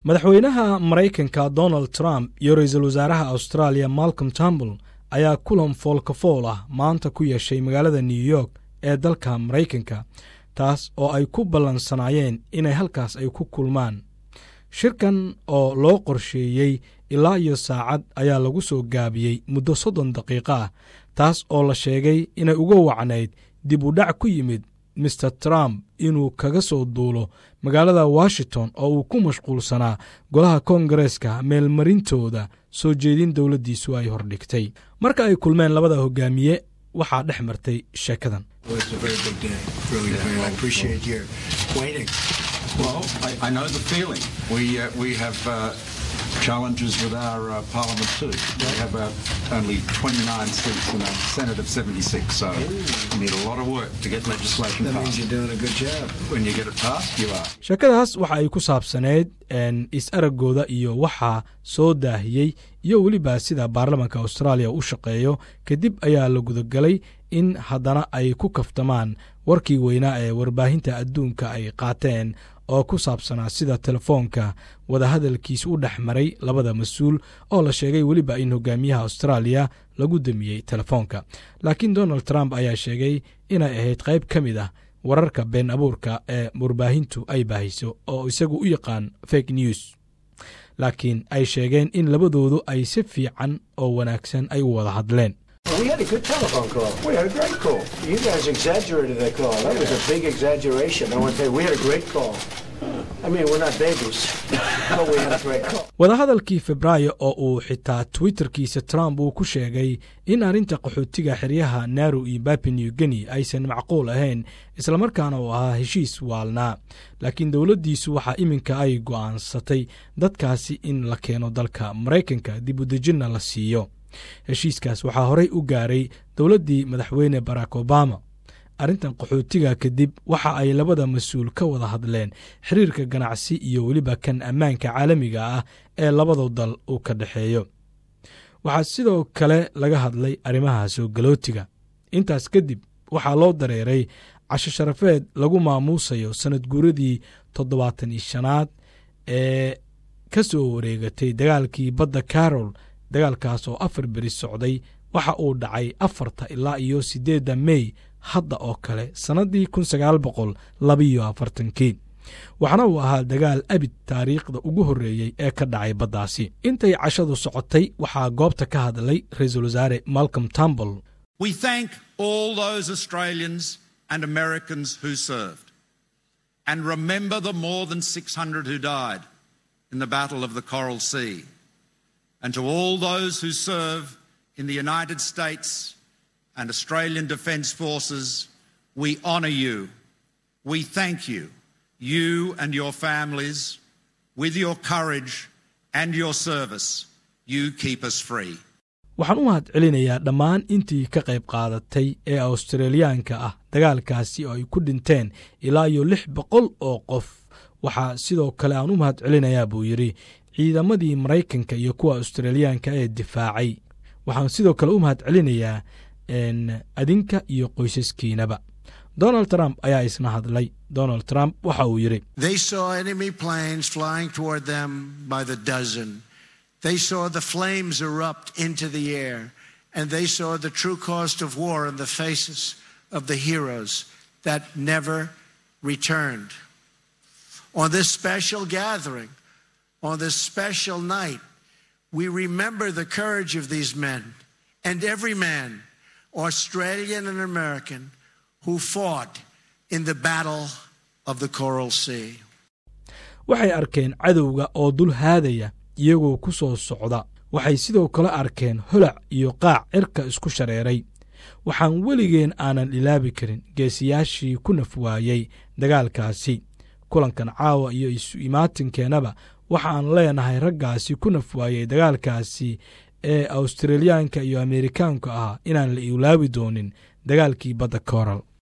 madaxweynaha maraykanka donald trump iyo ra-iisul wasaaraha australia malcolm tambul ayaa kulan foolkafool ah maanta ku yeeshay magaalada new york ee dalka maraykanka taas oo ay ku ballansanaayeen inay halkaas ay ku kulmaan shirkan oo loo qorsheeyey ilaa iyo saacad ayaa lagu soo gaabiyey muddo soddon daqiiqo ah taas oo la sheegay inay uga wacnayd dib u dhac ku yimid mister trump inuu kaga soo duulo magaalada washington oo uu ku mashquulsanaa golaha koongareeska meelmarintooda soo jeedin dowladdiisu ay hordhigtay marka ay kulmeen labada hogaamiye waxaa dhex martay sheekadan challenges with our uh, parliament too. We have uh, only 29 seats in a Senate of 76, so we need a lot of work to get legislation That passed. means you're doing a good job. When you get it passed, you are. sheekadaas waxa ay ku saabsanayd is-araggooda iyo waxaa soo daahiyey iyo weliba sida baarlamanka austraaliya u shaqeeyo kadib ayaa la gudagalay in haddana ay ku kaftamaan warkii weynaa ee warbaahinta adduunka ay qaateen oo ku saabsanaa sida telefoonka wadahadalkiis u dhex maray labada mas-uul oo la sheegay weliba in hogaamiyaha austraaliya lagu damiyey telefoonka laakiin donald trump ayaa sheegay inay ahayd qayb ka mid ah wararka been abuurka ee warbaahintu ay baahiso oo isagu u yaqaan fake news laakiin ay sheegeen in labadoodu ay si fiican oo wanaagsan ay u wada hadleen We had a good telephone call. We had a great call. You guys exaggerated that call. That was a big exaggeration. I want to tell you, we had a great call. I mean, we're not babies, but we had a great call. wadahadalkii febraayo oo uu xitaa twitterkiisa trump uu ku sheegay in arrinta qaxootiga xeryaha naru iyo bapi new guinea aysan macquul ahayn islamarkaana uu ahaa heshiis waalnaa laakiin dowladdiisu waxaa iminka ay go'aansatay dadkaasi in la keeno dalka maraykanka dib u dejinna la siiyo heshiiskaas waxaa horey u gaaray dowladdii madaxweyne barack obama arrintan qaxootiga kadib waxa ay labada mas-uul ka wada hadleen xiriirka ganacsi iyo weliba kan ammaanka caalamiga ah ee labadu dal uu ka dhexeeyo waxaa sidoo kale laga hadlay arrimaha soo galootiga intaas kadib waxaa loo dareeray casho sharafeed lagu maamuusayo sannad guuradii toddobaatan iyo shanaad ee ka soo wareegatay dagaalkii badda carol dagaalkaas oo afar beri socday waxa uu dhacay afarta ilaa iyo siddeedda mey hadda oo kale sannaddii kun sagaal boqol labiyo afartankii waxaana uu ahaa dagaal abid taariikhda ugu horreeyey ee ka dhacay baddaasi intay cashadu socotay waxaa goobta ka hadlay ra-iisul wasaare malcolm tambol We thank all those Australians and Americans who served. And remember the more than 600 who died in the Battle of the Coral Sea. And to all those who serve in the United States and Australian Defence Forces, we honour you. We thank you, you and your families, with your courage and your service. You keep us free. waxaan u mahad celinayaa dhammaan intii ka qayb qaadatay ee australiyaanka ah dagaalkaasi oo ay ku dhinteen ilaa iyo lix boqol oo qof waxaa sidoo kale aan u mahad celinayaa buu yidhi ciidamadii maraykanka iyo kuwa australiyaanka ee difaacay waxaan sidoo kale u mahad celinayaa adinka iyo qoysaskiinaba donald trump ayaa isna hadlay donald trump waxa uu yidhi They saw enemy planes flying toward them by the dozen. They saw the flames erupt into the air, and they saw the true cost of war in the faces of the heroes that never returned. On this special gathering, on this special night, we remember the courage of these men and every man, Australian and American, who fought in the battle of the Coral Sea. waxay arkeen cadowga oo dul haadaya iyagoo ku soo socda waxay sidoo kale arkeen holac iyo qaac cirka isku shareeray waxaan weligeen aanan ilaabi karin geesiyaashii ku naf waayey dagaalkaasi kulankan caawa iyo isu imaatinkeennaba waxaan leenahay raggaasi ku naf waayey dagaalkaasi ee australiyaanka iyo ameerikaanka ah inaan la ilaabi doonin dagaalkii badda koral